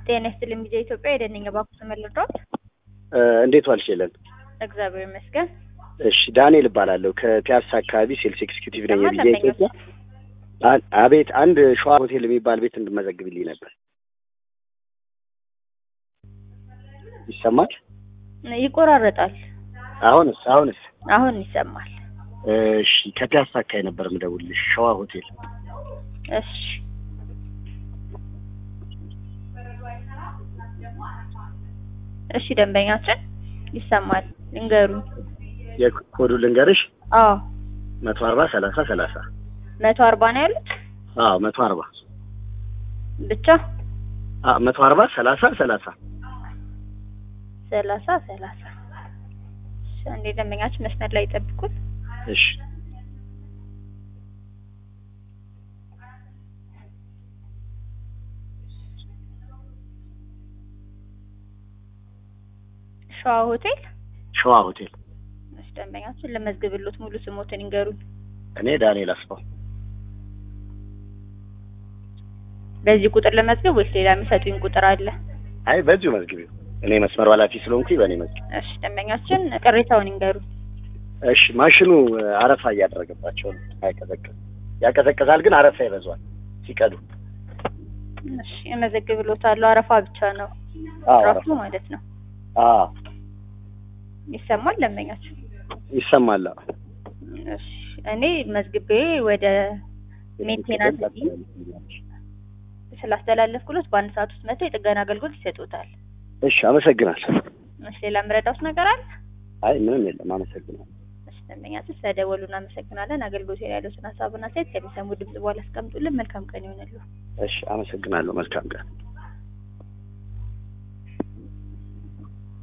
ጤና ይስጥልኝ ጊዜ ኢትዮጵያ የደነኛ ባኩ ተመልዶት እንዴት ዋልሽ ሄለን? እግዚአብሔር ይመስገን። እሺ ዳንኤል እባላለሁ ከፒያሳ አካባቢ ሴልስ ኤክስኪዩቲቭ ነኝ። ይሰማል የቪዛ ደንበኞች? ኢትዮጵያ አ- አቤት አንድ ሸዋ ሆቴል የሚባል ቤት እንድመዘግብልኝ ነበር። ይሰማል? ይቆራረጣል። አሁንስ አሁንስ? አሁን ይሰማል። እሺ ከፒያሳ አካባቢ ነበር የምደውልልሽ ሸዋ ሆቴል። እሺ እሺ ደንበኛችን ይሰማል። ልንገሩኝ። የኮዱ ልንገርሽ አዎ መቶ አርባ ሰላሳ ሰላሳ መቶ አርባ ነው ያሉት አዎ መቶ አርባ ብቻ አ መቶ አርባ ሰላሳ ሰላሳ ሰላሳ ሰላሳ እሺ፣ አንዴ ደንበኛችን መስመር ላይ ይጠብቁት። እሺ ሸዋ ሆቴል ሸዋ ሆቴል እሺ፣ ደንበኛችን ለመዝግብሎት ሙሉ ስሞትን ይንገሩኝ። እኔ ዳንኤል አስፋው በዚህ ቁጥር ለመዝገብ ወይስ ሌላ የሚሰጡኝ ቁጥር አለ? አይ በዚሁ መዝግቢው እኔ መስመሩ ኃላፊ ስለሆንኩኝ በእኔ መዝግብ እሺ፣ ደንበኛችን ቅሬታውን ይንገሩኝ። እሺ ማሽኑ አረፋ እያደረገባቸው ነው። አይቀዘቅዝ ያቀዘቅዛል፣ ግን አረፋ ይበዛዋል ሲቀዱ። እሺ፣ እመዘግብሎታለሁ። አረፋ ብቻ ነው አዎ ራሱ አረፋ ማለት ነው። አዎ ይሰማል ደንበኛችን? ይሰማል። አዎ። እሺ፣ እኔ መዝግቤ ወደ ሜንቴናንስ ቲም ስላስተላለፍኩሎት በአንድ ሰዓት ውስጥ መጥተው የጥገና አገልግሎት ይሰጡታል። እሺ አመሰግናለሁ። እሺ፣ ሌላ የምረዳውት ነገር አለ? አይ ምንም የለም። አመሰግናለሁ። እሺ፣ ደንበኛችን ስለደወሉ እናመሰግናለን። አገልግሎት ላይ ያሉትን ሀሳብና አስተያየት ከሚሰሙ ድምጽ በኋላ አስቀምጡልን። መልካም ቀን ይሆንልዎ። እሺ አመሰግናለሁ። መልካም ቀን